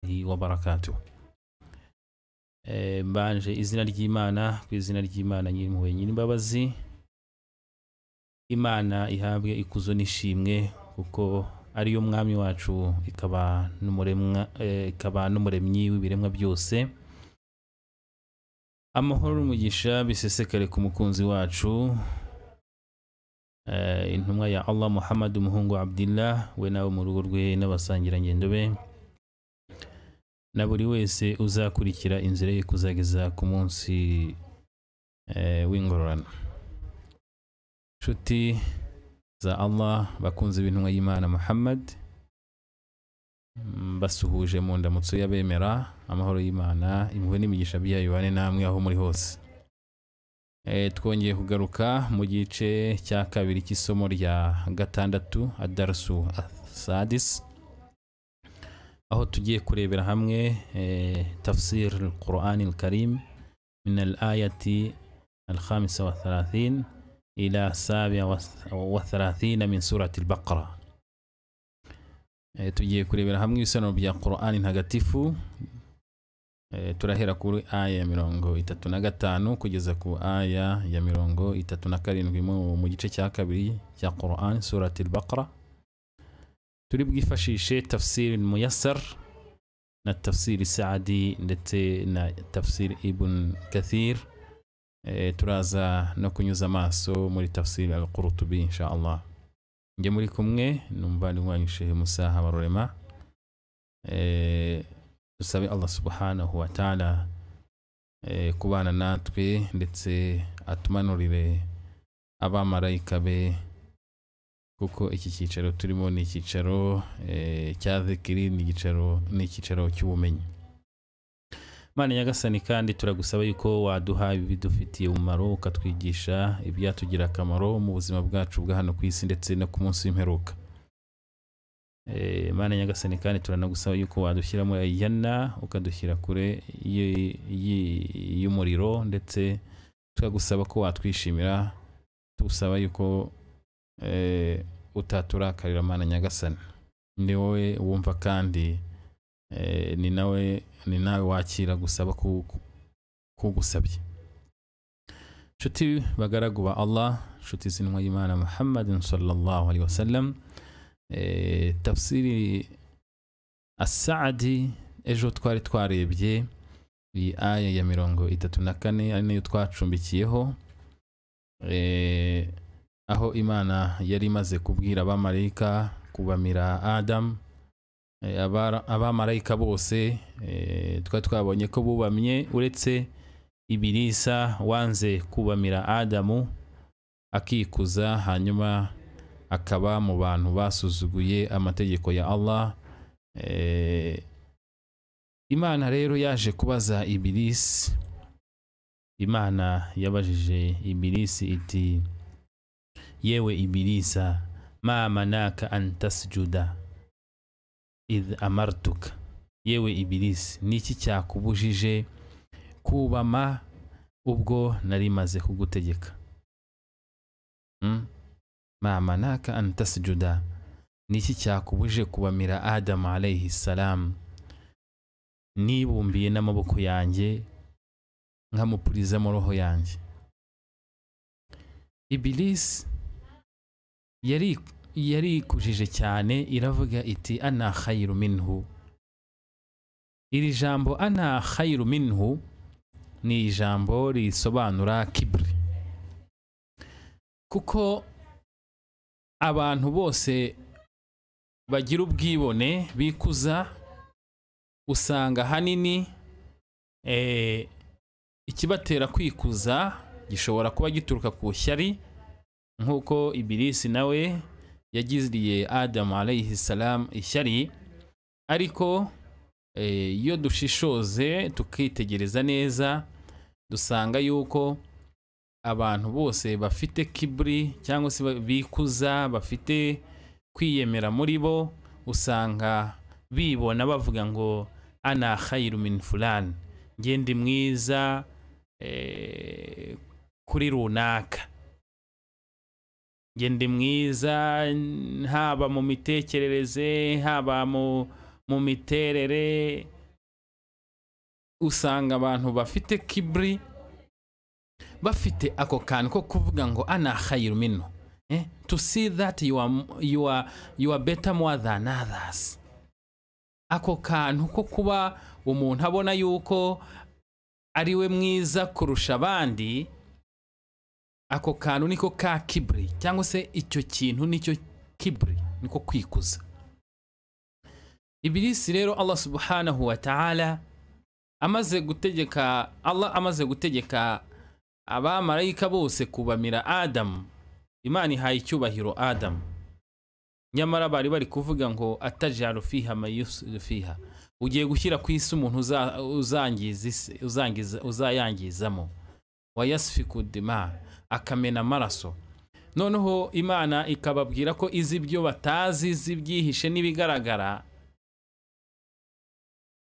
warahmatullahi wabarakatuh Eh, mbanje izina ry'imana ku izina ry'imana nyir'impuhwe nyir'imbabazi imana ihabwe ikuzo n'ishimwe kuko ariyo mwami wacu ikaba n'umuremwa eh, ikaba n'umuremyi w'ibiremwa byose amahoro n'umugisha bisesekare ku mukunzi wacu eh, intumwa ya allah muhammad umuhungu wa abdillah we nawe mu rugo rwe n'abasangirangendo be na buri wese uzakurikira inzira ye kuzageza ku munsi eh, w'ingororano nshuti za allah bakunze b'intumwa y'imana muhammad Mm, basuhuje mu ndamutso y'abemera amahoro y'imana impuhwe n'imigisha byayo bane namwe aho muri hose Eh, twongeye kugaruka mu gice cya kabiri cy'isomo rya gatandatu adarsu sadis aho tugiye kurebera hamwe eh, tafsir al-Quran al-Karim min al-ayati al-khamisa wa thalathin ila sabia wa wa thalathina min surati al-Baqara eh, tugiye kurebera hamwe ibisobanuro bya Quran ntagatifu eh, turahera kuri aya ya mirongo itatu na gatanu kugeza ku aya ya mirongo itatu na karindwi mu mu gice cya kabiri cya Quran surati al-Baqara turi bwifashishe tafsiri muyasar na tafsiri saadi ndetse na tafsiri ibn kathir e, turaza no kunyuza amaso muri tafsiri al qurutubi insha allah njye muri kumwe n'umuvandimwe wanyu shehe musa habarurema e, dusabe allah subhanahu wa taala e, kubana natwe ndetse atumanurire abamarayika be kuko iki cyicaro turimo ni icyicaro eh, cya zikiri ni icyicaro ni icyicaro cy'ubumenyi mana nyagasani kandi turagusaba yuko waduha ibidufitiye umumaro ukatwigisha ibyatugirira akamaro mu buzima bwacu bwa hano ku isi ndetse no ku munsi w'imperuka Eh, mana nyagasani kandi turanagusaba yuko wadushyira muri ayana ukadushyira kure y- y- y'umuriro ndetse tukagusaba ko watwishimira tugusaba yuko eh, utaturakarira mana nyagasani ni wowe wumva kandi eh, ni nawe ni nawe wakira gusaba ku- ku- kugusabye nshuti bagaragu ba allah nshuti z'intumwa y'imana muhammadin sallallahu alaihi wasallam eh, tafsiri asadi ejo twari twarebye iyi aya ya mirongo itatu na kane ari nayo twacumbikiyeho eh, aho imana yari imaze kubwira abamarayika kubamira adamu eh, abara- abamarayika bose eh, twari twabonye ko bubamye uretse ibirisa wanze kubamira adamu akikuza hanyuma akaba mu bantu basuzuguye amategeko ya allah Eh, imana rero yaje kubaza ibirisi imana yabajije ibirisi iti yewe ibilisa ma manaka an tasjuda idh amartuka yewe ibilisi niki cyakubujije kubama ubwo nari maze kugutegeka mm? ma manaka an tasjuda niki cyakubuje kubamira adamu alayhi salam nibumbiye n'amaboko yanjye nkamupurizamo roho yanjye ibilisi yari yarikujije cyane iravuga iti ana khayiru minhu iri jambo ana khayiru minhu ni ijambo risobanura kiburi kuko abantu bose bagira ubwibone bikuza usanga ahanini eh, ikibatera kwikuza gishobora kuba gituruka ku shyari nk'uko ibirisi nawe yagiriye adamu alayhi salam ishyari ariko eh, iyo dushishoze tukitegereza neza dusanga yuko abantu bose bafite kiburi cyangwa se ba- bikuza bafite kwiyemera muri bo usanga bibona bavuga ngo ana khayiru min fulani njye ndi mwiza eh, kuri runaka njye ndi mwiza n- haba mu mitekerereze haba mu mu miterere usanga abantu bafite kiburi bafite ako kantu ko kuvuga ngo ana khayiru minu eh? to see that you are, you are, you are better more than others ako kantu ko kuba umuntu abona yuko ari we mwiza kurusha abandi ako kantu niko ka kiburi cyangwa se icyo kintu nicyo kiburi niko kwikuza ibilisi rero allah subhanahu wa ta'ala amaze gutegeka allah amaze gutegeka abamarayika bose kubamira adamu imana ihaye icyubahiro adamu nyamara bari bari kuvuga ngo atajaru fiha mayusu fiha ugiye gushyira ku isi umuntu uza- uzangiza isi- uzangiza- uzayangizamo wayasifiku dima akamena amaraso noneho imana ikababwira ko izi ibyo batazi zibyihishe n'ibigaragara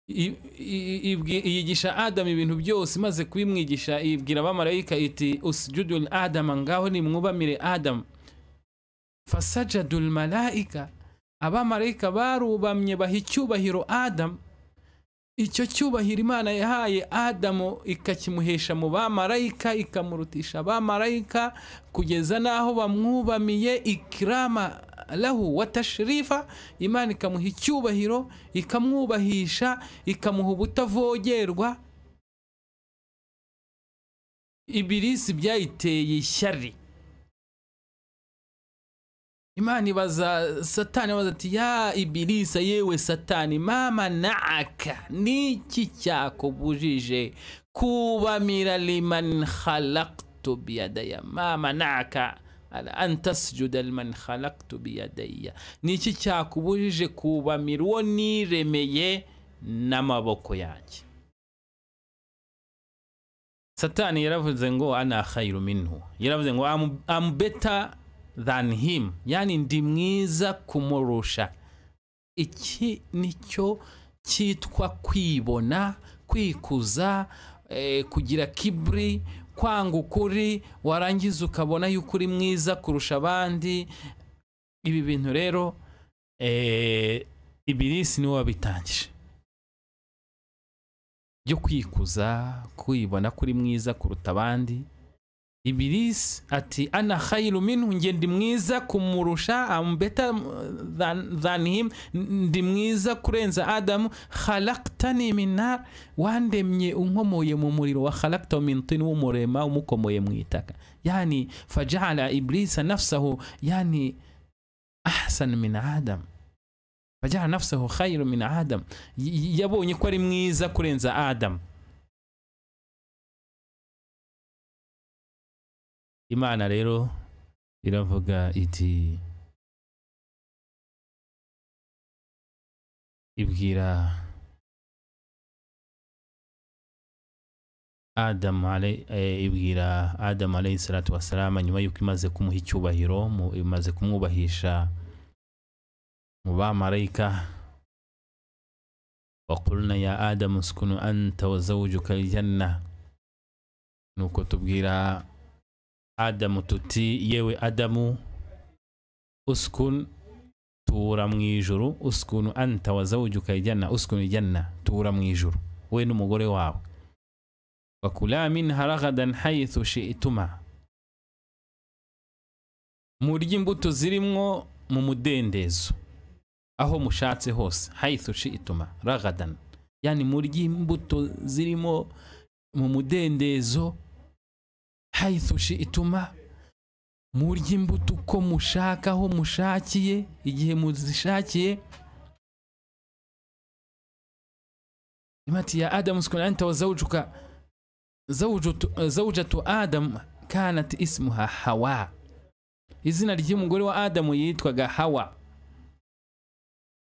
i- i- ibwi- yigisha adamu ibintu byose imaze kubimwigisha ibwira abamarayika iti usjudul adama ngaho nimwubamire adamu fasajadul malayika abamarayika barubamye baha icyubahiro adamu icyo cyubahiro imana yahaye adamu ikakimuhesha mu bamarayika ikamurutisha abamarayika kugeza n'aho bamwubamiye ikirama lahu wa tashirifa imana ikamuha icyubahiro ikamwubahisha ikamuha ubutavogerwa ibirisi byayiteye ishyari imana ibaza satani ibaza ati ya ibirisa yewe satani mama naaka niki cyakubujije kubamira liman khalaktu biyadaya mama naaka an tasjuda liman khalaktu biyadaya niki cyakubujije kubamira uwo niremeye n'amaboko yanjye satani yaravuze ngo ana khayiru minhu yaravuze ngo "I'm- I'm better than him yani ndi mwiza kumurusha iki nicyo cyitwa kwibona kwikuza eh, kugira kiburi kwanga ukuri warangiza ukabona yuko uri mwiza kurusha abandi ibi bintu rero eh, ibirisi niwe wabitangije byo kwikuza kwibona ko uri mwiza kuruta abandi ibirisi ati ana khayiru minhu nge ndi mwiza kumurusha am better than, than him N- ndi mwiza kurenza adamu khalaktani min nar wandemye unkomoye mu muriro wa khalakta min tin w'umurema umukomoye mu itaka yani fajala iblisa nafsahu yani ahsan min adam fajala nafsahu khairu min adam Y- y- yabonye ko ari mwiza kurenza adamu imana rero iravuga iti ibwira adamu ale- eh, ibwira adamu alayhi salatu wasalama nyuma y'uko imaze kumuha icyubahiro mu- imaze kumwubahisha mu bamarayika wakulna ya adamu uskunu anta wa zawujuka aljanna nuko tubwira adamu tuti yewe adamu uskun tura mu ijuru uskunu anta wa zawujuka aljanna uskunu aljanna tura mu ijuru we n'umugore wawe wakula minha ragadan haythu shi'tuma murye imbuto zirimwo mu mudendezo aho mushatse hose haythu shi'tuma ragadan yani murye imbuto zirimo mu mudendezo haythu shi'tuma murye imbuto uko mushaka aho mushakiye igihe muzishakiye imati ya adamu uskun anta wa zawjuka zawjatu, zawjatu adamu kanat ismuha hawa izina ry'umugore wa adamu yitwaga hawa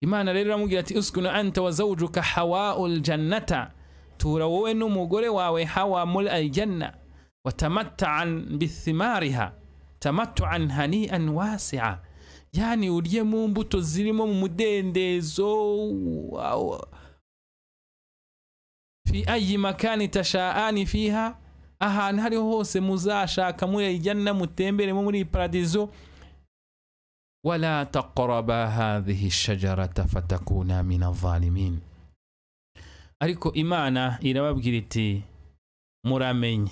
imana rero iramubwira ati uskunu anta wa zawjuka hawaul jannata tura wowe n'umugore wawe hawa muri aljanna watamattaan bithimariha tamattuan hanian wasia yani urye mu mbuto zirimo mu mudendezo wow. fi ayi makani tashaani fiha ahantu hariho hose muzashaka muri aljanna mutemberemo muri paradizo wala taqraba hadhihi shajarata fatakuna min adh-dhalimin ariko imana irababwira iti muramenye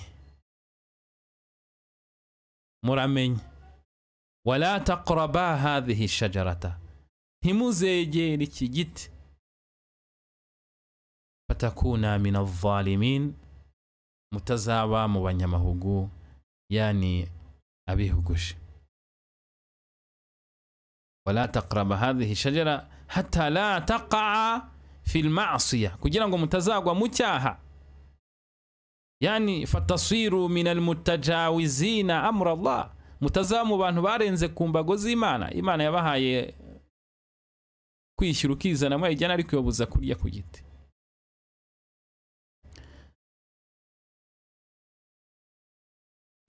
muramenye wala taqraba hadhihi shajarata ntimuzegere iki giti fatakuna min adh-dhalimin mutazaba mu banyamahugu yani abihuguje wala taqraba hadhihi shajara hatta la taqaa fi lmasiya kugira ngo mutazagwa mu cyaha yani fatasiru min almutajawizina amra allah mutazaba mu bantu barenze ku mbago z'imana imana yabahaye kwishyura ukizana mwayijyana ariko ibabuza kurya ku giti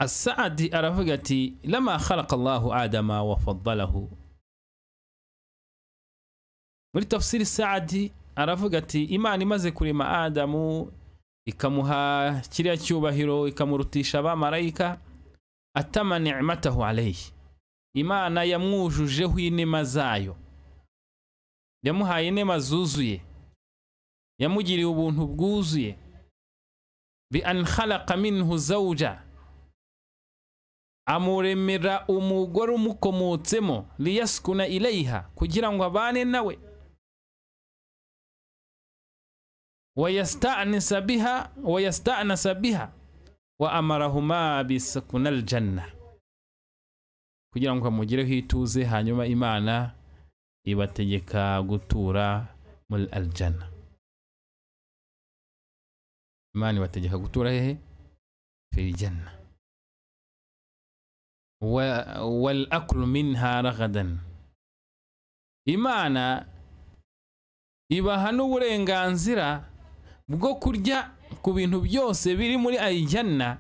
asaadi aravuga ati lama khalaqa allahu adama wa faddalahu muri tafsiri saadi aravuga ati imana imaze kurema adamu ikamuha kiriya cyubahiro ikamurutisha abamarayika atama nicmatahu alayhi imana yamwujujeho inema zayo yamuhaye inema zuzuye yamugiriye ubuntu bwuzuye bi an khalaqa minhu zawja amuremera umugore umukomotsemo liyaskuna ilayha kugira ngo abane nawe wayastanisa biha wayastanasa biha wa amarahuma bisukuna aljanna kugira ngo amugireho ituze hanyuma imana ibategeka gutura muri aljanna imana ibategeka gutura hehe filijanna wal akulu minha ragadan imana ibaha n'uburenganzira bwo kurya ku bintu byose biri muri ayijyana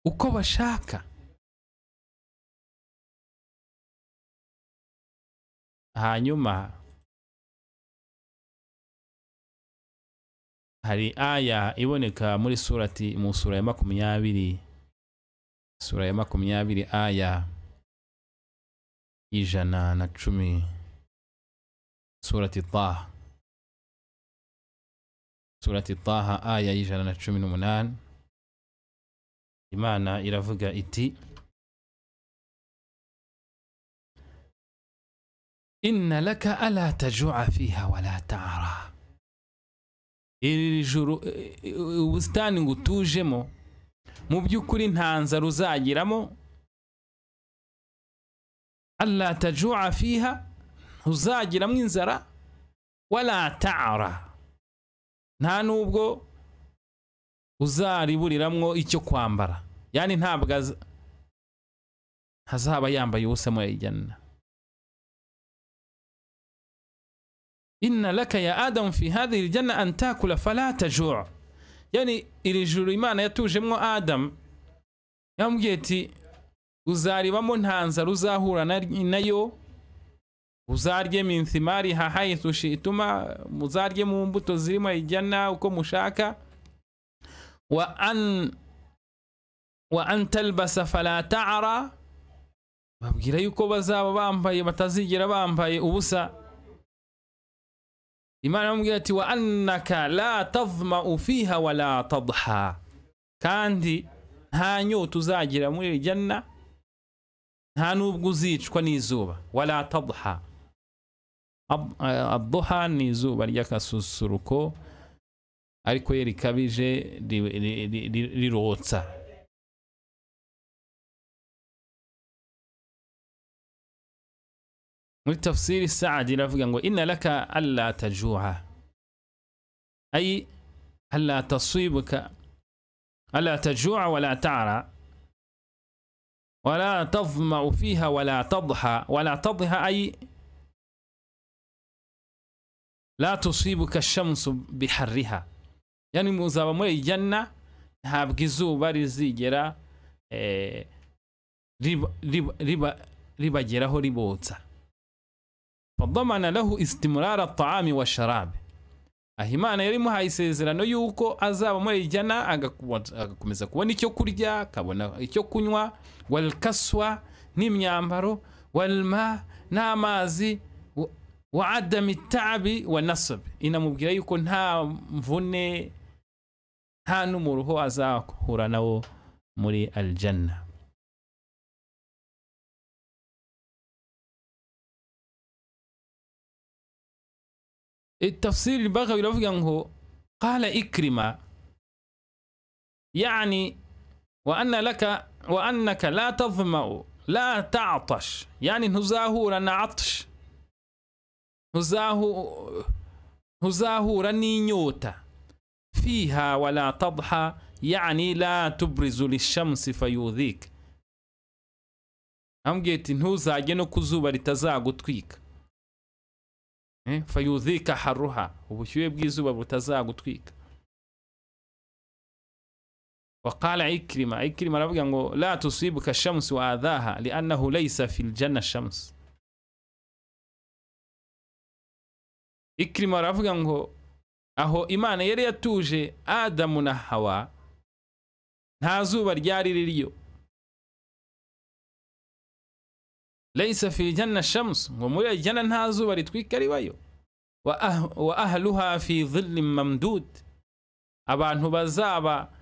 uko bashaka hanyuma hari aya iboneka muri surati mu sura ya makumyabiri sura ya makumyabiri aya ijana na cumi surati taha surati taha aya y'ijana na cumi n'umunani imana iravuga iti inna laka ala tajua fiha wala tara iri juru ubusitani ngo utujemo mu by'ukuri nta nzara uzagiramo alla tajua fiha ntuzagiramo inzara wala tara nta nubwo uzariburiramwo icyo kwambara yani ntabwo hazaba yambaye ubusa mu yajyana inna laka ya adamu fi hadhihi aljanna an takula fala tajua yani iri juru imana yatujemwo adamu yamubwiye ati uzaribamo nta nzara uzahura nayo uzarye minthimari hahayithu shituma muzarye mu mbuto zirimo ijyana uko mushaka wa an wa an talbasa fala ta'ara babwira yuko bazaba bambaye batazigera bambaye ubusa imana yamubwira ati wa annaka la tadhma'u fiha wala tadha kandi nta nyota uzagira muri ijyana nta n'ubwo uzicwa n'izuba wala tadha aduha ni izuba ry'akasusuruko ariko ye rikabije rirotsa muri tafsiri saadi iravuga ngo inna laka alla tajua ay alla tasibuka alla tajua wala tara wala tadhma fiha wala tadha wala tadha ay la tusibuka shamsu biharriha yani muzaba muri ijyana ntabwo izuba rizigera ribageraho ribotsa fadamana lahu istimurara taami wa sharabe aha imana yari imuhaye isezerano y'uko azaba muri ijyana agakomeza kubona icyo kurya akabona icyo kunywa walkaswa n'imyambaro walma n'amazi wa adami tabi wa nasabi inamubwira yuko nta mvune nta n'umuruho azahura nawo muri aljanna التفسير البغوي لو هو قال إكرمة يعني وأن لك وأنك لا تظمأ لا تعطش يعني نزاهورا عطش نزاهو نزاهورا نيوتا فيها ولا تضحى يعني لا تبرز للشمس فيؤذيك ambwiye ati ntuzajye no ku zuba ritazagutwika Eh, fayudhika haruha ubushyuhe bw'izuba butazagutwika waqala ikirima ikirima aravuga ngo la tusibuka shamsi wa adhaha liannahu laisa fi ljanna shamsi ikirima aravuga ngo aho imana yari yatuje adamu na hawa nta zuba ryari ririyo laisa fi ljanna shamsu ngo muri aljana nta zuba ritwika ribayo wa ah- wa ahluha fi dhillin mamdud abantu bazaba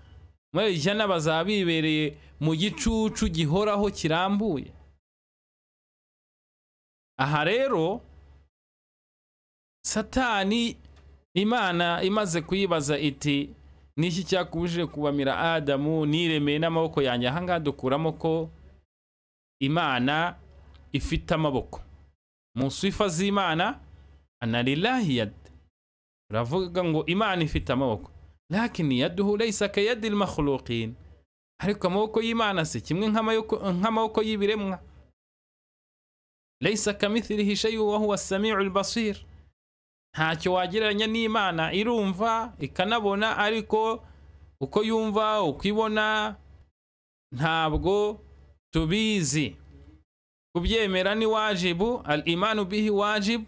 muri aljana bazaba bibereye mu gicucu gihoraho kirambuye aha rero satani imana imaze kuyibaza iti niki cyakubujije kubamira adamu niremeye n'amaboko yanjye ahangaha dukuramo ko imana ifite amaboko mu sifa z'imana anarilahi yad uravuga ngo imana ifite amaboko lakini yaduhu laysa kayadi lmakhluqin ariko amaboko y'imana si kimwe nk'amayoko- nk'amaboko y'ibiremwa laysa kamithilihi shayu wa huwa samiu lbasir ntacyo wagereranya n'imana irumva ikanabona ariko uko yumva uko ibona ntabwo tubizi kubyemera ni wajibu al imanu bihi wajibu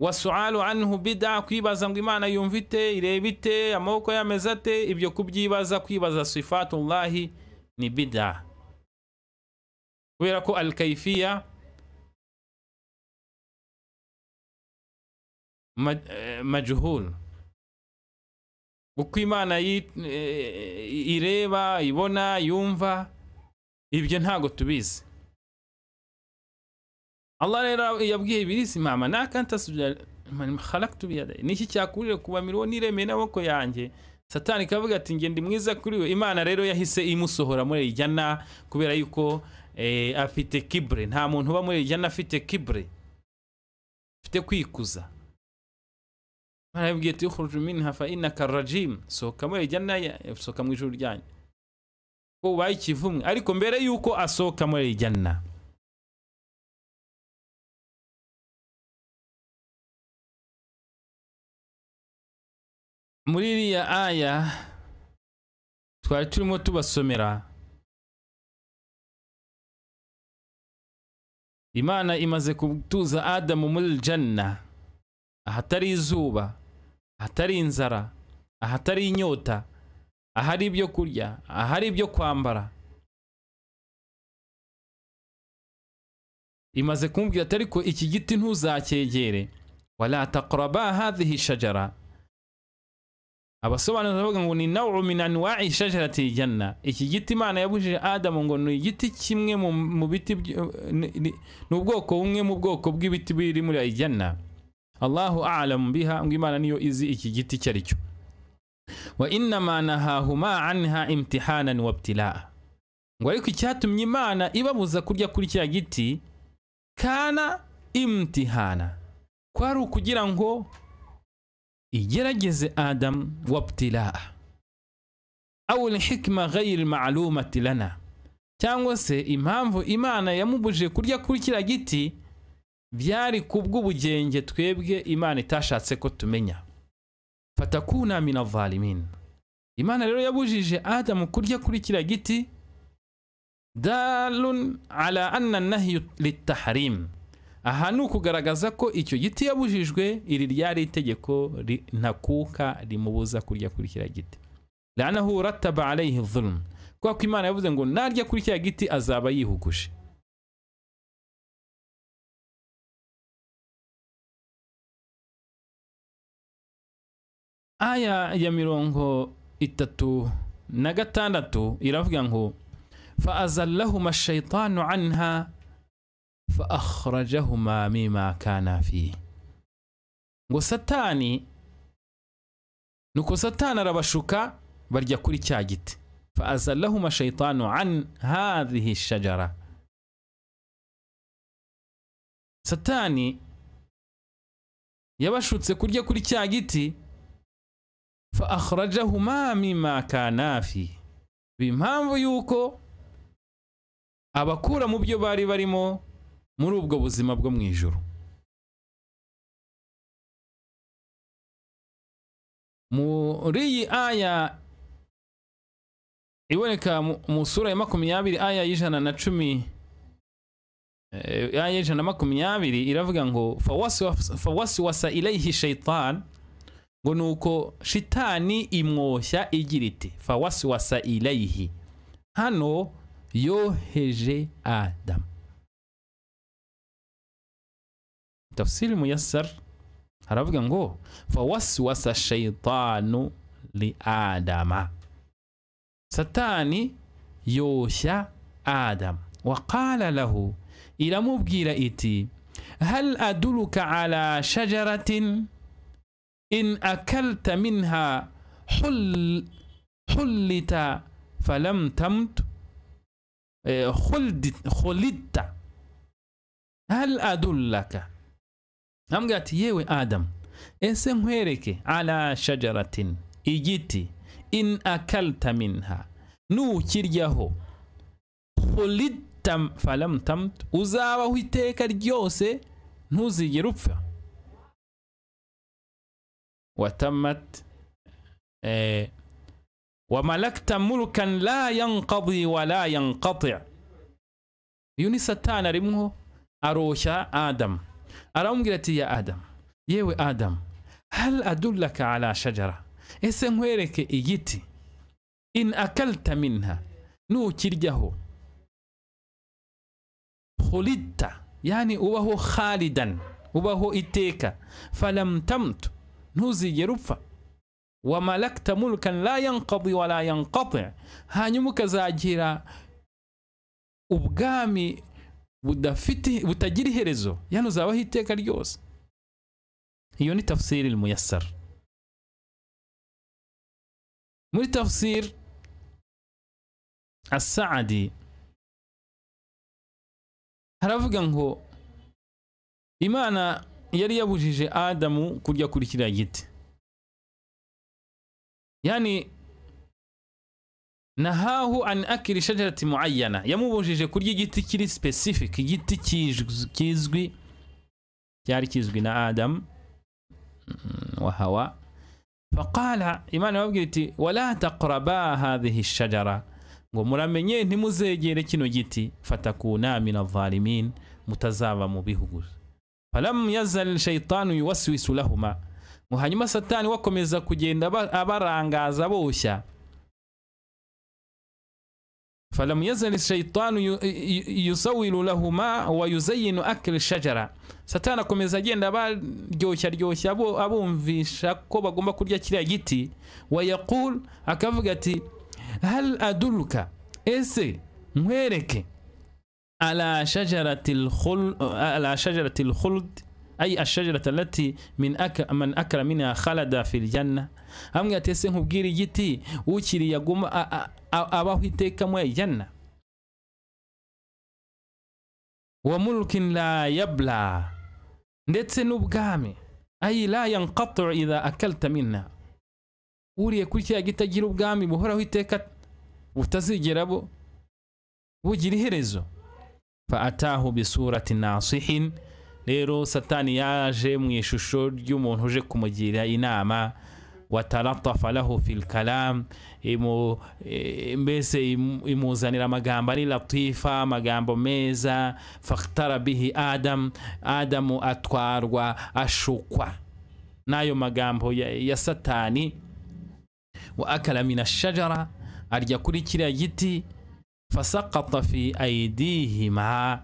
wasualu anhu bida kwibaza ngo imana yumva ite ireba ite amaboko yameze ate ibyo kubyibaza kwibaza sifatullahi ni bida kubera ko al kaifiya ma- eh, majhul uko imana yi- eh, ireba ibona yumva ibyo ntago tubizi Allah rero yabwiye ibirisi mama naka ntasubira man khalaqtu biyadai niki cyakurire kuba miriwo niremeye n'amaboko yanjye satani kavuga ati nge ndi mwiza kuri we imana rero yahise imusohora muri iri jana kubera yuko eh, afite kibre nta muntu uba muri iri jana afite kibre afite kwikuza imana yabwiye ati ukhruju minha fa innaka rajim sohoka muri iri jana sohoka mu ijuru ryanyu ko ubaye ikivumwe ariko mbere yuko asohoka muri iri jana muri iriya aya twari turimo tubasomera imana imaze gutuza adamu muri janna ahatari izuba ahatari inzara ahatari inyota ahari ibyo kurya ahari ibyo kwambara imaze kumubwira ati ariko iki giti ntuzacyegere wala taqraba hadhihi shajara abasobanura bavuga ngo ni nawu min anwa'i shajarati janna iki giti imana yabujije adamu ngo ni igiti kimwe mu, mu biti by- ni- ni ni ubwoko bumwe mu bwoko bw'ibiti biri muri aljanna allahu alamu biha ngo imana niyo izi iki giti icyo ari cyo wa innama nahahuma anha imtihanan wabtilaa ngo ariko icyatumye imana ibabuza kurya kuri kiriya giti kana imtihana kwari ukugira ngo igerageze adamu wabtilaa awu lhikima ghayiri maalumati lana cyangwa se impamvu imana yamubujije kurya kuri kiriya giti byari kubw'ubugenge twebwe imana itashatse ko tumenya fatakuna min avalimin imana rero yabujije adamu kurya kuri kiriya giti dalun ala anna nahyu litaharim aha ni ukugaragaza ko icyo giti yabujijwe iri ryari itegeko ri- ntakuka rimubuza kurya kuri kiriya giti lanahu rataba alayhi dhulm kubera ko imana yavuze ngo narya kuri kiriya giti azaba yihuguje aya ya mirongo itatu na gatandatu iravuga ngo faazallahuma shaitanu anha faakhrajahuma mima kana fihi ngo satani nuko satani arabashuka barya kuri cya giti faazallahuma shaitanu an hadhihi shajara satani yabashutse kurya kuri cya giti fa akhrajahuma mimma kana fi impamvu yuko abakura mu byo bari barimo muri ubwo buzima bwo mu ijuru muri iyi aya iboneka mu- mu sura ya makumyabiri aya y'ijana na cumi eh, aya y'ijana na makumyabiri iravuga ngo "Fawaswas- fawaswasa ilayhi shaitan ngo ni uko shitani imwoshya igira iti fawaswasa ilayhi hano yoheje adamu tafsiri muyasar haravuga ngo fawaswasa shaitanu li adama satani yoshya adamu waqala lahu iramubwira iti hal aduluka ala shajaratin in akalta minha حل حلت فلم تمت eh, خلدت خلدت هل أدلك ambwira ati yewe adamu ese nkwereke ala shajaratin igiti in akalta minha nukiryaho hulidta falam tamt uzabaho iteka ryose ntuzigere upfa watamat eh, wamalakta mulkan la yanqadi wala yanqati uyu ni satani arimwo aroshya adamu aramubwira ati ya adamu yewe adamu hal adullaka ala shajara ese nkwereke igiti in akalta minha nukiryaho hulidta yani ubaho khalidan ubaho iteka falam tamtu ntuzigere upfa wamalakta mulkan la yanqadi wala yanqati hanyuma ukazagira ubwami budafite butagira iherezo yani uzabaho iteka ryose iyo ni tafsiri muyassar muri tafsir asadi haravuga ngo imana yari yabujije adamu kurya kuri kiriya giti yani nahahu an akiri shajarati muayyana yamubujije kurya igiti kiri specific igiti kizwi- kizwi cyari kizwi na adam mm, wa hawa faqala imana yababwira iti wala taqraba hadhihi shajara ngo muramenye ntimuzegere kino giti fatakuna min adh-dhalimin mutazaba mu bihuguza falam yazal shaitanu yuwaswisu lahuma ngo hanyuma satani wakomeza kugenda aba- abarangaza aboshya فلم يزل الشيطان ي- ي- يسول لهما ويزين أكل الشجرة satani akomeza agenda abaryoshya ryoshya abo- abumvisha ko bagomba kurya kiriya giti wayaqul akavuga ati hal aduluka ese nkwereke ala shajarati lkhul- ala shajarati lkhuld ay ashajarati alati min aka, man akala minha khalada fi ljanna amwe ati ese nkubwire igiti ukiriye aguma a- a- a- abaho iteka mu ijana wa mulkin la yabla ndetse n'ubwami ay la yanqatu idha akalta minha uriye kuri kiriya giti agira ubwami buhoraho iteka butazigera bu- bugira iherezo faatahu bisurati nasihin rero satani yaje mu ishusho ry'umuntu uje kumugira inama wataratafa lahu fil kalam imu, e, mbese imu- imuzanira amagambo ari latifa amagambo meza fakhtara bihi adam adamu atwarwa ashukwa n'ayo magambo ya, ya satani wa akala mina shajara arya kuri kiriya giti fasakata fi aidihima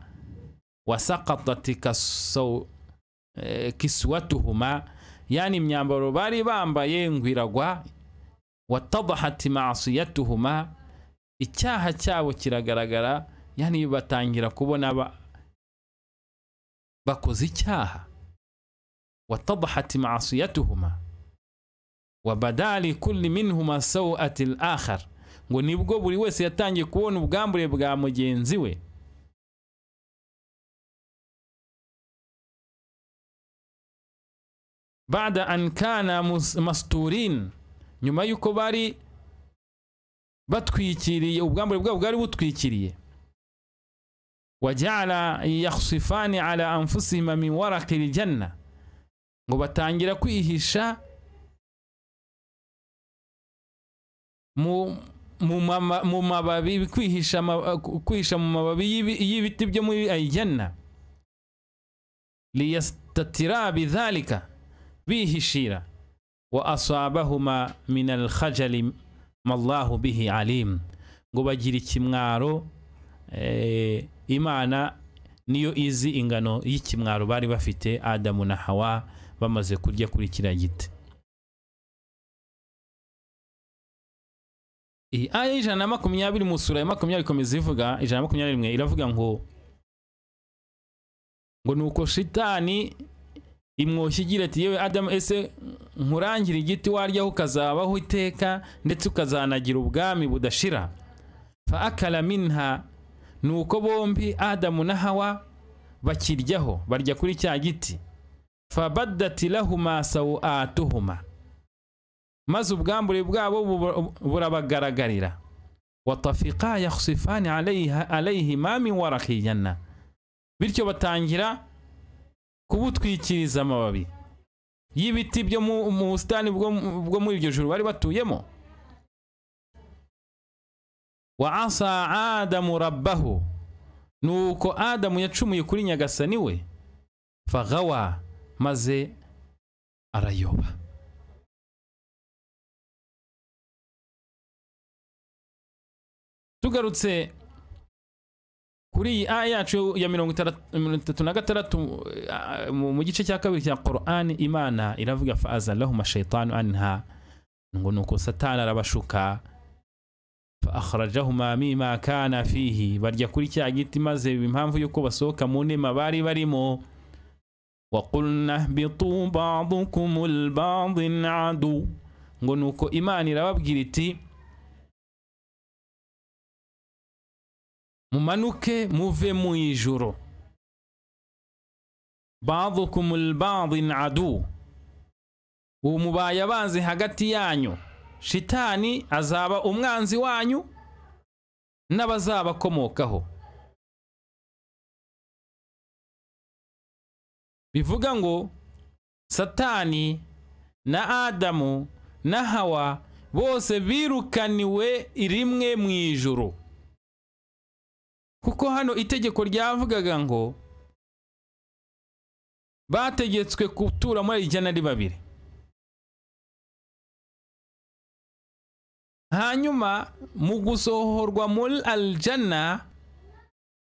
wasakatat kasau- eh, kiswatuhuma yani imyambaro bari bambaye ngo iragwa watabahati masiyatuhuma icyaha cyabo kiragaragara yani batangira kubona ba- bakoze icyaha watabahati masiyatuhuma wabadali kulli minhuma sawati al-akhar ngo nibwo buri wese yatangiye kubona ubwambure bwa mugenzi we bada an kana mus- masturin nyuma y'uko bari batwikiriye ubwambure bwabo bwari butwikiriye wajala yakhsifani ala anfusihima min waraqi ljanna ngo batangira kwihisha mu mu mama- mu mababi kwihisha ama- kwihisha mu mababi y'ibi- y'ibiti byo muri aljanna liyastatira bidhalika bihishira wa asabahuma min alkhajali mallahu bihi alim ngo bagira ikimwaro eh, imana niyo izi ingano y'ikimwaro bari bafite adamu na hawa bamaze kurya kuri kiriya giti iyi aya y'ijana na makumyabiri mu sura ya makumyabiri ikomeza ivuga ijana na makumyabiri rimwe iravuga ngo ngo nuko shitani imwoshya igira ati yewe adamu ese nkurangira igiti waryaho ukazabaho iteka ndetse ukazanagira ubwami budashira fa akala minha nuko bombi adamu na hawa bakiryaho barya kuri cya giti fa badati lahuma sawatuhuma maze ubwambure bwabo buba- burabagaragarira watafika yakhsifani alayha- alayhima min waraqi janna bityo batangira kubutwikiriza amababi y'ibiti byo mu mu busitani bwo mu- bwo muri iryo joro bari batuyemo wa asa adamu rabbahu nuko adamu yacumuye kuri nyagasani we fagawa maze arayoba tugarutse kuri iyi aya yacu ya mirongo itara- mirongo itatu na gatandatu eh, mu mu gice cya kabiri cya korani imana iravuga fa azalahuma shaitanu anha ngo nuko satani arabashuka fa akharajahuma mima kana fihi barya kuri cya giti maze impamvu y'uko basohoka mu nema bari barimo وقلنا اهبطوا بعضكم البعض عدو ngo nuko imana irababwira iti mumanuke muve mu ijuru badukum albadin adu ubu mubaye abanzi hagati yanyu shitani azaba umwanzi wanyu n'abazabakomokaho bivuga ngo satani na adamu na hawa bose birukaniwe rimwe mu ijuru kuko hano itegeko ryavugaga ngo bategetswe gutura muri ijana ari babiri hanyuma mu gusohorwa muri aljana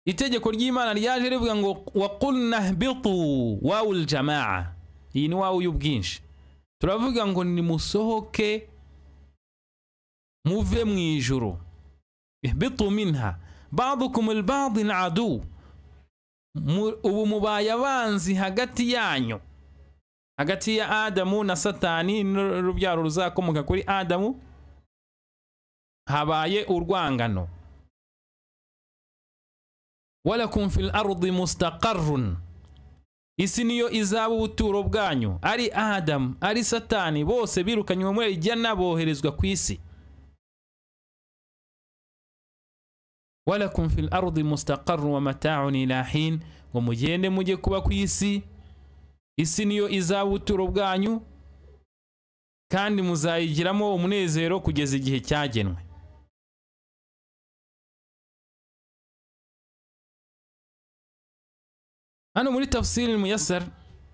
itegeko ry'imana ryaje rivuga ngo waqulna hbitu wawu ljamaa iyi ni wawu y'ubwinshi turavuga ngo nimusohoke muve mu ijuru ihbitu minha badukum albadin adu Mu- ubu mubaye abanzi hagati yanyu hagati ya adamu na satani n'urubyaro ruzakomoka kuri adamu habaye urwangano walakum fil ardi mustaqarrun isi niyo izaba ubuturo bwanyu ari adamu ari satani bose birukanywe muri ijana boherezwa ku isi walakum fil ardi mustaqarrun wa mata'un ila hin ngo mugende mujye kuba ku isi isi niyo izaba ubuturo bwanyu kandi muzayigiramo umunezero kugeza igihe cyagenwe hano muri tafsiri muyasar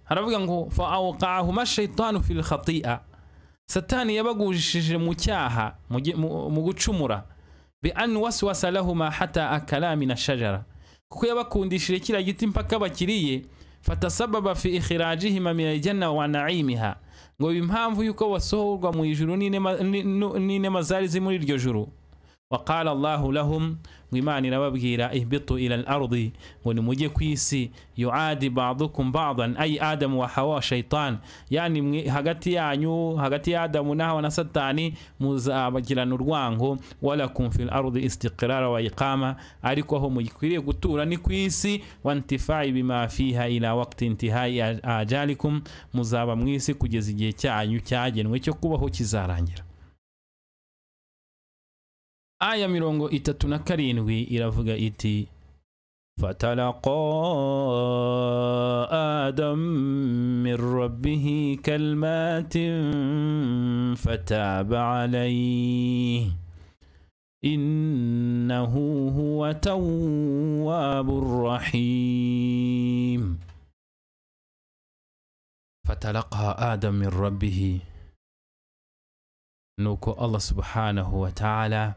haravuga ngo fa awqahuma shaitanu fil khati'a satani yabagujishije mu cyaha mu gi- mu- mu gucumura bi an waswasa lahuma hata akala min ashajara kuko yabakundishije kiriya giti mpaka bakiriye fatasababa fi ikhirajihima min aljanna wa naimiha ngo biba impamvu y'uko basohorwa mu ijuru n'inema- ni- nu- n'inema zari ziri muri iryo juru waqala allahu lahum ngo imana irababwira ihbitu ila al-ardi ngo nimujye ku isi yuadi badukum badan ay adamu wa hawa wa shaitan yani mwe- hagati yanyu hagati ya adamu na hawa na satani muzabagirana urwango walakum fil ardi istiqrara wa iqama ariko aho mugikwiriye gutura ni ku isi wa intifai bima fiha ila waqti intihai aj- ajalikum muzaba mu isi kugeza igihe cyanyu cyagenwe cyo kubaho kizarangira aya mirongo itatu na karindwi iravuga iti فتلقى آدم من ربه كلمات فتاب عليه إنه هو تواب الرحيم فتلقى آدم من ربه نوكو الله سبحانه وتعالى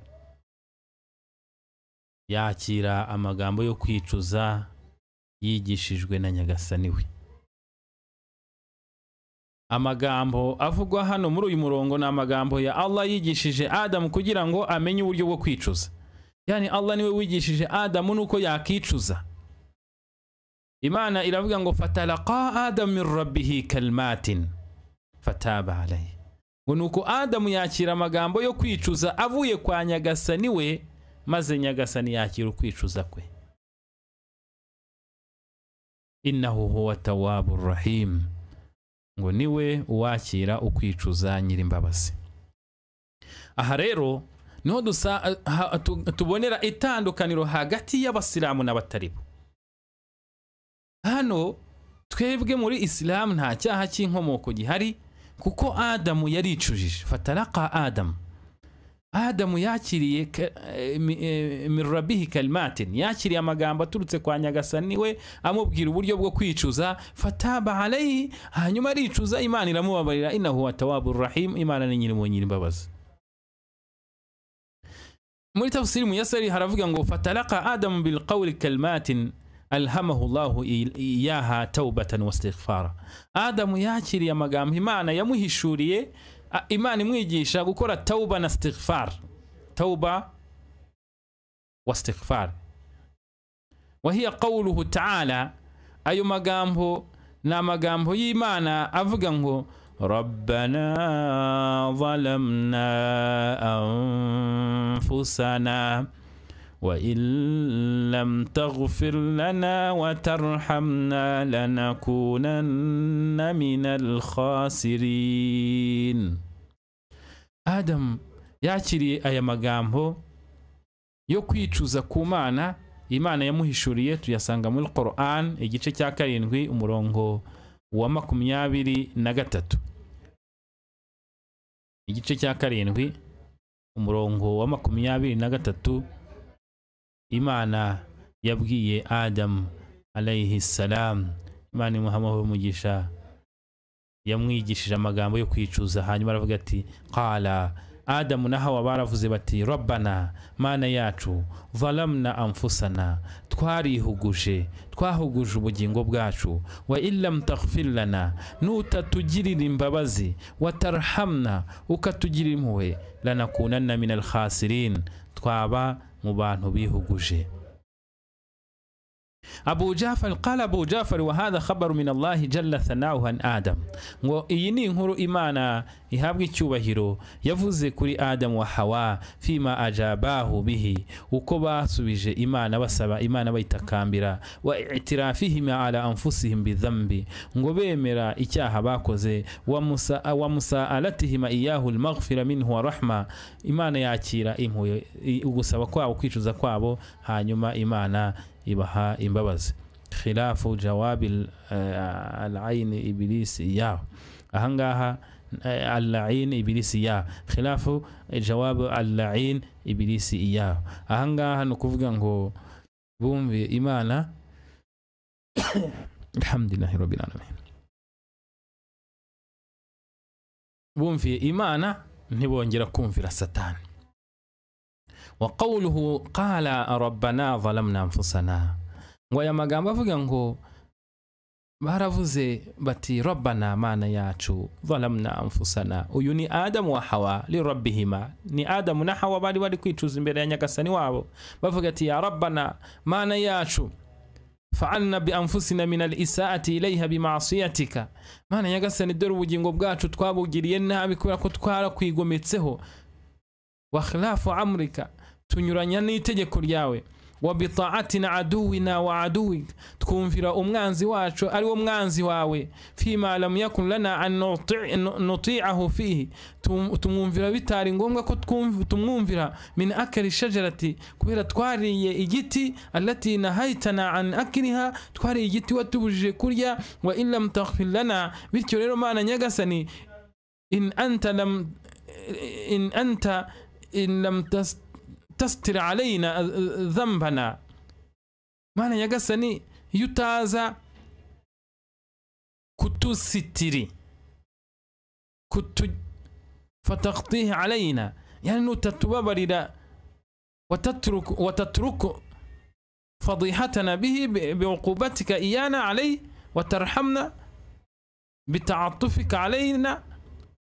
yakira amagambo yo kwicuza yigishijwe na nyagasani we amagambo avugwa hano muri uyu murongo ni amagambo ya Allah yigishije Adamu kugira ngo amenye uburyo bwo kwicuza yani Allah niwe wigishije Adamu nuko yakicuza Imana iravuga ngo fatalaqa Adamu min rabbihi kalmatin fataba alayhi ngo nuko Adamu yakira amagambo yo kwicuza avuye kwa nyagasani we maze nyagasani yakira ukwicuza kwe innahu huwa tawabu rahim ngo niwe uwakira ukwicuza nyirimbabazi aha rero niho dusa, ha, tu, tubonera itandukaniro hagati y'abasilamu n'abatari bo hano twebwe muri isilamu nta cyaha cy'inkomoko gihari kuko adamu yaricujije fataraka adamu adamu yakiriye ka- eh, mi- eh, min rabbihi kalimatin yakiriye amagambo aturutse kwa nyagasani we amubwira uburyo bwo kwicuza fataba alayhi hanyuma aricuza imana iramubabarira innahu watawabu rahim imana ni nyirimo nyirimbabazi muri tafsiri mu yasari haravuga ngo fatalaka adamu bilqawli kalimatin alhamahu llahu i- iyaha taubatan wastighfara adamu yakiriye amagambo imana yamuhishuriye a- imana imwigisha gukora tauba na stighfar tauba wa stighfar wahiya qawluhu ta'ala ayo magambo ni amagambo y'imana avuga ngo ربنا ظلمنا أنفسنا وإن لم تغفر لنا وترحمنا لنكونن من الخاسرين Adam yakiriye aya magambo yo kwicuza ku mana Imana yamuhishuriye tuyasanga muri Quran igice cya karindwi umurongo wa makumyabiri na gatatu igice cya karindwi umurongo wa makumyabiri na gatatu imana yabwiye adamu alayhi salam imana imuhamaho umugisha yamwigishije amagambo yo kwicuza hanyuma aravuga ati qala adamu na hawa baravuze bati rabbana mana yacu valamna anfusana twarihuguje twahuguje ubugingo bwacu wa illam taghfir lana nutatugirira imbabazi wa tarhamna ukatugirira impuhwe lanakunanna min alkhasirin twaba mu bantu bihuguje abu jafari qala abu jafari wa hadha khabaru min allahi jalla thanahu an adam ngo iyi ni inkuru imana ihabwa icyubahiro yavuze kuri adamu wa hawa fima ajabahu bihi uko basubije imana basaba imana bayitakambira wa itirafihim ala anfusihim bidhambi ngo bemera icyaha bakoze wa musa- wa musaalatihima iyahu lmaghfira minhu wa rahma imana yakira impuye i- ugusaba kwabo kwicuza kwabo hanyuma imana ibaha imbabazi khilafu jawabi alaini ibilisi ya ahangaha alain ibilisi ya khilafu jawabu alain ibilisi ya ahangaha ni ukuvuga ngo bumve imana alhamdulillahi rabbil alamin bumviye imana ntibongera kumvira satani wa qawluhu qala rabbana zalamna anfusana ngo aya magambo avuga ngo baravuze bati rabbana mana yacu zalamna anfusana uyu ni adamu wa hawa li rabbihima ni adamu na hawa bari bari kwicuza imbere ya nyagasani wabo bavuga ati ya rabbana mana yacu fa'alna bi anfusina min al-isaati ilayha bi ma'siyatika mana nyagasani dore ubugingo bwacu twabugiriye nabi kubera ko twarakwigometseho wa khilafu amrika tunyuranya n'itegeko ryawe wa bitaatina aduwina wa aduwika twumvira umwanzi wacu ari wo mwanzi wawe fima lam yakun lana an nuti- nu- nutiahu fihi Tum- tumwumvira bitari ngombwa ko twumv- tumwumvira min akali shajarati kubera twariye igiti allati nahaytana an akiliha twariye igiti watubujije kurya wa in lam taghfir lana bityo rero mana nyagasani in anta lam in anta in lam tas tasitiri arayina zambana mwana nyagasani iyo utaza kutusitiri kutufata kutiha arayina yani nutatubabarira wataturuku wataturuku fadihatana bihi bi- biuqubatika iyana alay watarhamna bitaatufika alayna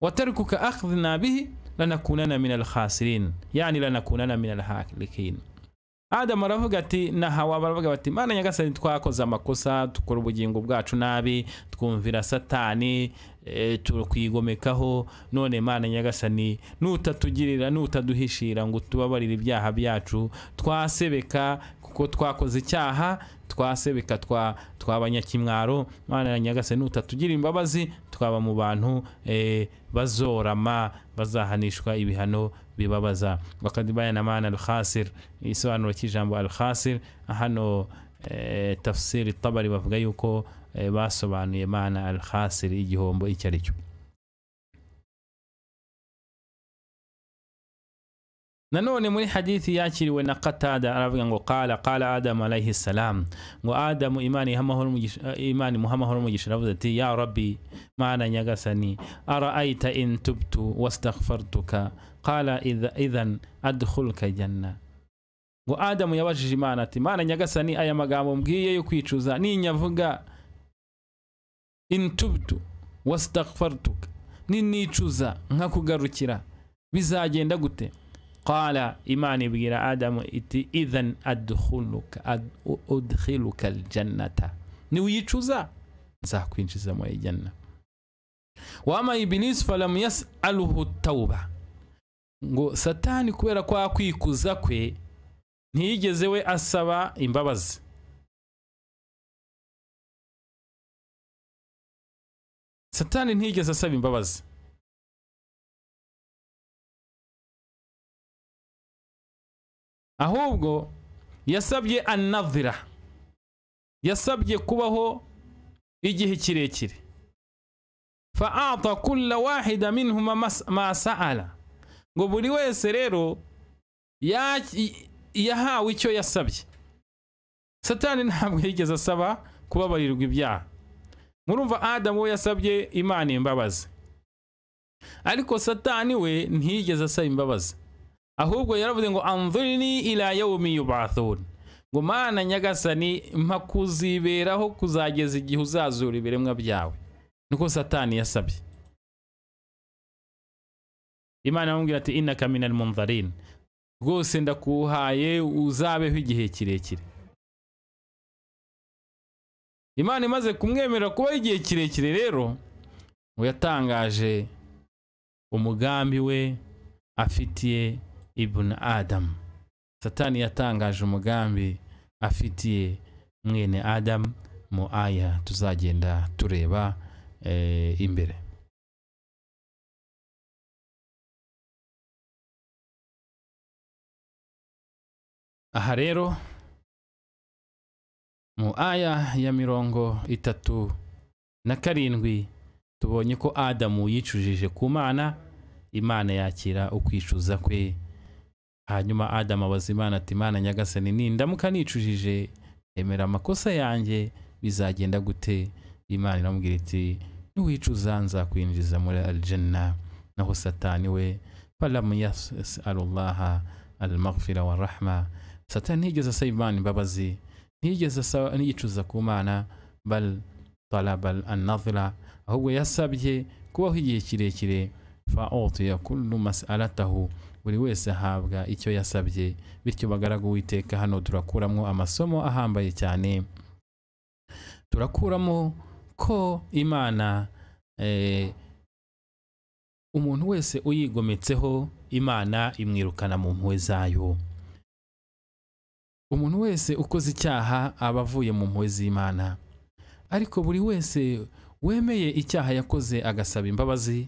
وتركك أخذنا به لنكونن من الخاسرين يعني لنكونن من الهالكين adamu aravuga ati na hawa baravuga bati mana nyagasani twakoze amakosa dukora ubugingo bwacu nabi twumvira satani e, tukwigomekaho none mana nyagasani nutatugirira nutaduhishira ngo tubabarire ibyaha byacu twasebeka kuko twakoze icyaha twasebeka twa twabanyakimwaro mana nyagasani nutatugira imbabazi twaba mu bantu e, bazorama bazahanishwa ibihano bibabaza wakad bayana mana al-khasir igisobanuro cy'ijambo al-khasir hano eh, tafsiri tabari bavuga yuko eh, basobanuye mana al-khasir igihombo icyo ari cyo nanone muri hadithi yakiriwe na katada aravuga ngo qala qala adamu alayhi salam ngo adamu imana iha amahoro umugisha- eh, imana imuha amahoro umugisha aravuze ati ya rabbi mana nyagasani araayita in tubtu wastaghfartuka qala idha- idhan adkhulka janna ngo adamu yabajije imana ati mana nyagasani aya magambo mbwiye yo kwicuza ninyavuga in tubtu wastaghfartuka ninicuza nkakugarukira bizagenda gute qala imana ibwira adamu iti idhan adkhuluka ad- u- udkhiluka aljannata niwicuza nzakwinjiza mu ijana wama ibilisi falam yasaluhu tauba ngo satani kubera kwa kwikuza kwe ntiyigeze we asaba imbabazi satani ntiyigeze asaba imbabazi ahubwo yasabye anavira yasabye kubaho igihe kirekire faata kulla wahida minhuma mas- ma saala ngo buri wese rero ya- i- yahawe icyo yasabye satani ntabwo yigeze asaba kubabarirwa ibyaha murumva adamu we yasabye imana imbabazi ariko satani we ntiyigeze asaba imbabazi ahubwo yaravuze ngo anzurini ila yaumi yubathun ngo mana nyagasani mpa kuziberaho kuzageza igihe uzazura ibiremwa byawe niko satani yasabye imana aramubwira ati innaka minal munzarin rwose ndakuhaye uzabeho igihe kirekire imana imaze kumwemerera kubaho igihe kirekire rero ngo yatangaje umugambi we afitiye ibn adamu satani yatangaje umugambi afitiye mwene adamu mu aya tuzagenda tureba eh, imbere aha rero mu aya ya mirongo itatu na karindwi tubonye ko adamu yicujije ku mana imana yakira ukwicuza kwe hanyuma adamu abaza imana ati imana nyagasani nindamuka nicujije emera amakosa yanjye bizagenda gute imana iramubwira iti niwicuza nzakwinjiza muri aljanna naho satani we falamu yasalullaha almaghfira wa rahma satani ntiyigeze asaba imana imbabazi ntiyigeze asaba- yicuza ku mana bal talaba annadhira ahubwo yasabye kubaho igihe kirekire fa utiya kullu mas'alatahu buri wese ahabwa icyo yasabye bityo bagaragu witeka hano turakuramo amasomo ahambaye cyane turakuramo ko imana eh, umuntu wese uyigometseho imana imwirukana mu mpuhwe zayo umuntu wese ukoze icyaha aba avuye mu mpuhwe z'imana ariko buri wese wemeye icyaha yakoze agasaba imbabazi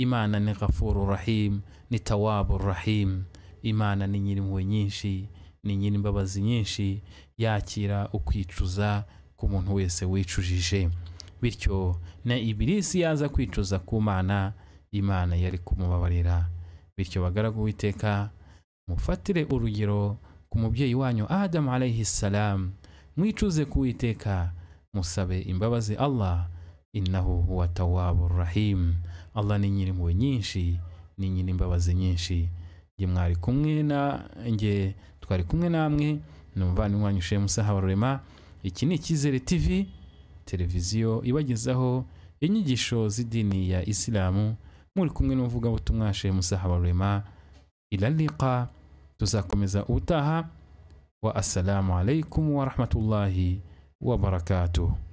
imana ni ghafuru rahim ni tawabu rahim imana ni nyiri impuhwe nyinshi ni nyiri imbabazi nyinshi yakira ukwicuza k'umuntu wese wicujije bityo na ibirisi yaza kwicuza ku mana imana yari kumubabarira bityo bagaragu witeka mufatire urugero ku mubyeyi wanyu adamu alayhi salam mwicuze kuwiteka musabe imbabazi allah innahu huwa tawabu rahim allah ni nyiri impuhwe nyinshi ni nyiri imbabazi nyinshi nge mwari kumwe na nge twari kumwe namwe ni umuvandimwe wanyu shemu sahabarurema iki ni icyizere tv televiziyo ibagezaho inyigisho z'idini ya isilamu muri kumwe n'umuvugabutumwa shemu sahabarurema iraliqa tuzakomeza ubutaha wa assalamu alaikum wa rahmatullahi wa barakatuh